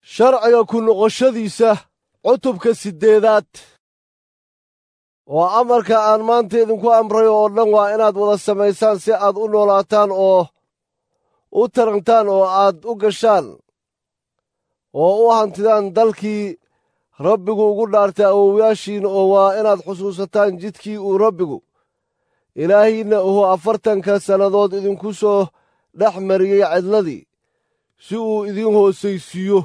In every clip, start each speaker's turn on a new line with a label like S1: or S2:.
S1: sharciga ku noqoshadiisa cutubka siddeedaad oo amarka aan maanta idinku amrayo oo dhan waa inaad wada samaysaan si aad u noolaataan oo u tarantaan oo aad u gashaan oo u hantidaan dalkii rabbigu ugu dhaartay awowyaashiin oo waa inaad xusuusataan jidkii uu rabbigu ilaahiinna uhu afartanka sannadood idinku soo dhex mariyey cidladii si uu idiin hoosaysiiyo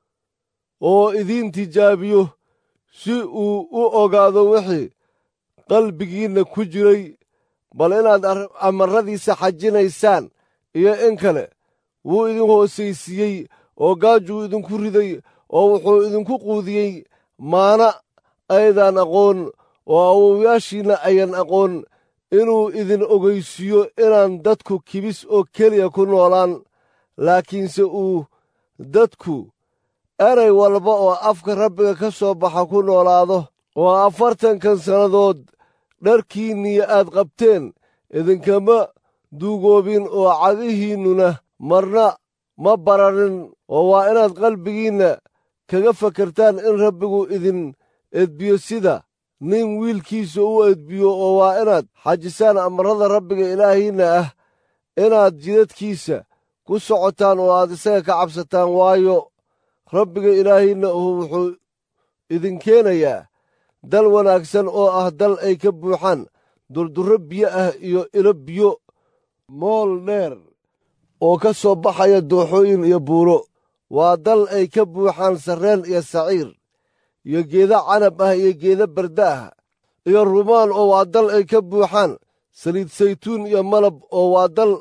S1: oo idiin tijaabiyo si uu u ogaado wixii qalbigiinna ku jiray bal inaad amarradiisa xajinaysaan iyo in kale wuu idin hoosaysiiyey oo gaajuu idinku riday oo wuxuu idinku quudiyey maana aydan aqoon oo awowyaashiinna ayan aqoon inuu idin ogaysiiyo inaan dadku kibis oo keliya ku noolaan laakiinse uu dadku eray walba oo afka rabbiga ka soo baxa ku noolaado oo afartankan sannadood dharkiinnii aad qabteen idinkama duugoobin oo cagihiinnuna marna ma bararin oo waa inaad qalbigiinna kaga fakartaan in rabbigu idin edbiyo sida nin wiilkiisa u edbiyo oo waa inaad xajisaan amarrada rabbiga ilaahiinna ah inaad jidadkiisa ku socotaan oo aad isaga ka cabsataan waayo rabbiga ilaahiinna uhu wuxuu idin keenayaa dal wanaagsan oo ah dal ay ka buuxaan durdurro biyo ah iyo ilo biyo mool dheer oo ka soo baxaya dooxooyin iyo buuro waa dal ay ka buuxaan sarreen iyo saciir iyo geeda canab ah iyo geeda barda ah iyo rumaan oo waa dal ay ka buuxaan saliid saytuun iyo malab oo waa dal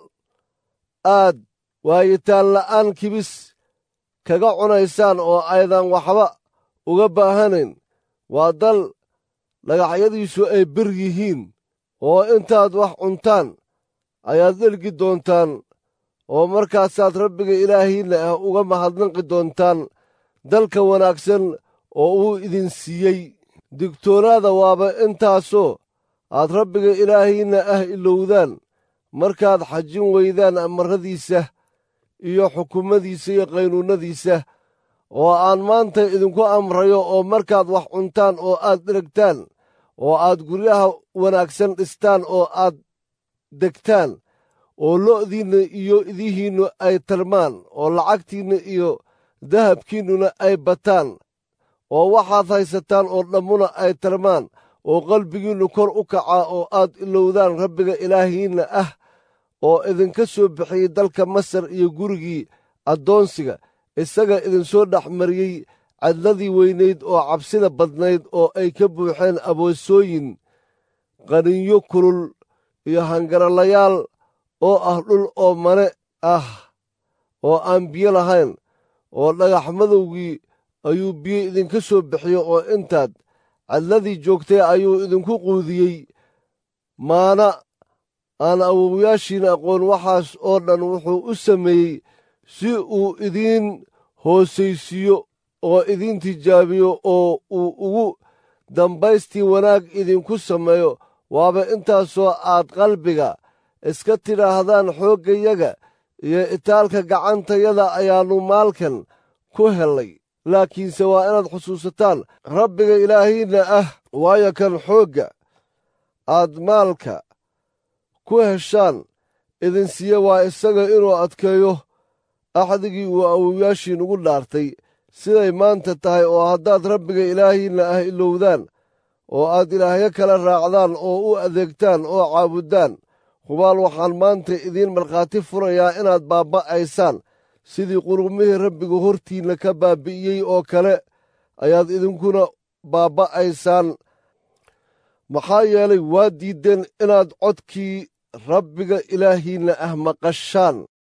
S1: aad waayitaan la'aan kibis kaga cunaysaan oo aydan waxba uga baahanayn waa dal dhagaxyadiisu ay bir yihiin oo intaad wax cuntaan ayaad dhelgi doontaan oo markaasaad rabbiga ilaahiinna ah uga mahadnaqi doontaan dalka wanaagsan oo uu idin siiyey digtoonaada waaba intaasoo aad rabbiga ilaahiinna ah ilowdaan markaad xajin weydaan amarradiisa iyo xukummadiisa iyo qaynuunnadiisa oo aan maanta idinku amrayo oo markaad wax cuntaan oo aad dheragtaan oo aad guryaha wanaagsan dhistaan oo aad degtaan oo lo'diinna iyo idihiinnu ay tarmaan oo lacagtiinna iyo dahabkiinnuna ay bataan oo waxaad haysataan oo dhammuna ay tarmaan oo qalbigiinnu kor u kacaa oo aad ilowdaan rabbiga ilaahiinna ah oo idinka soo bixiyey dalka masar iyo gurigii addoonsiga isaga idinsoo dhex mariyey cadladii weynayd oo cabsida badnayd oo ay ka buuxeen aboosooyin qaninyo kulul iyo hangaralayaal oo ah dhul oo mane ah oo aan biyo lahayn oo dhagax madowgii ayuu biyo idinka soo bixiyo oo intaad cadladii joogtay ayuu idinku quudiyey maana aan awowyaashiin aqoon waxaas oo dhan wuxuu u sameeyey si uu idiin hoosaysiiyo oo idiin tijaabiyo oo uu ugu dambaystii wanaag idinku sameeyo waaba intaasoo aad qalbiga iska tidhaahdaan xooggayaga iyo itaalka gacantayada ayaannu maalkan ku hellay laakiinse waa inaad xusuusataan rabbiga ilaahiinna ah waayo kan xoogga aad maalka ku heshaan idin siiye waa isaga inuu adkeeyo axdigii uu awowyaashiin ugu dhaartay siday maanta tahay oo haddaad rabbiga ilaahiinna ah ilowdaan oo aad ilaahyo kala raacdaan oo u adeegtaan oo caabuddaan hubaal waxaan maanta idiin markhaati furayaa inaad baabba'aysaan sidii qurumihii rabbigu hortiinna ka baabbi'iyey oo kale ayaad idinkuna baabba'aysaan maxaa yeelay waa diiddeen inaad codkii rabbiga ilaahiinna ah maqashaan